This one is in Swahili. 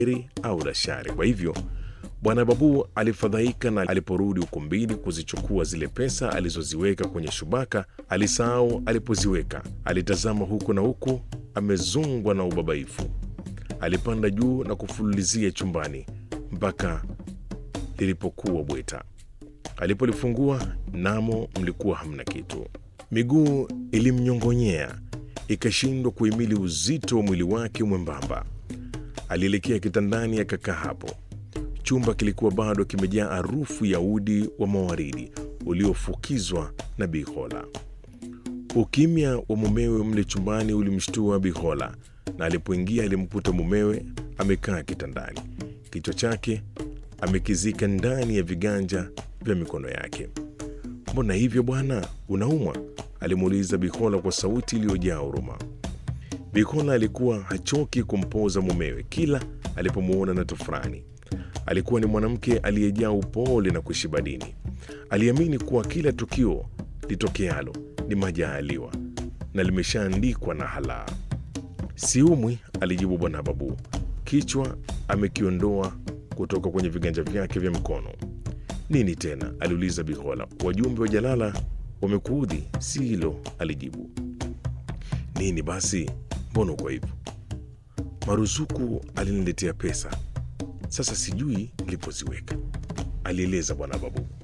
heri au la shari. Kwa hivyo Bwana Babu alifadhaika, na aliporudi ukumbini kuzichukua zile pesa alizoziweka kwenye shubaka, alisahau alipoziweka. Alitazama huku na huku, amezongwa na ubabaifu. Alipanda juu na kufululizia chumbani mpaka lilipokuwa bweta. Alipolifungua namo mlikuwa hamna kitu. Miguu ilimnyongonyea, ikashindwa kuhimili uzito wa mwili wake mwembamba. Alielekea kitandani, akakaa hapo. Chumba kilikuwa bado kimejaa harufu ya udi wa mawaridi uliofukizwa na Bihola. Ukimya wa mumewe mle chumbani ulimshtua Bihola, na alipoingia alimkuta mumewe amekaa kitandani, kichwa chake amekizika ndani ya viganja vya mikono yake. Mbona hivyo bwana, unaumwa? alimuuliza Bihola kwa sauti iliyojaa huruma. Bihola alikuwa hachoki kumpoza mumewe kila alipomwona na tofurani. Alikuwa ni mwanamke aliyejaa upole na kushiba dini. Aliamini kuwa kila tukio litokealo ni majaaliwa na limeshaandikwa na halaa. Siumwi, alijibu Bwana Babu, kichwa amekiondoa kutoka kwenye viganja vyake vya mkono. Nini tena? aliuliza Bihola. Wajumbe wa Jalala wamekuudhi? Si hilo, alijibu. Nini basi? Mbona uko hivyo? Maruzuku aliniletea pesa, sasa sijui nilipoziweka, alieleza Bwana Babu.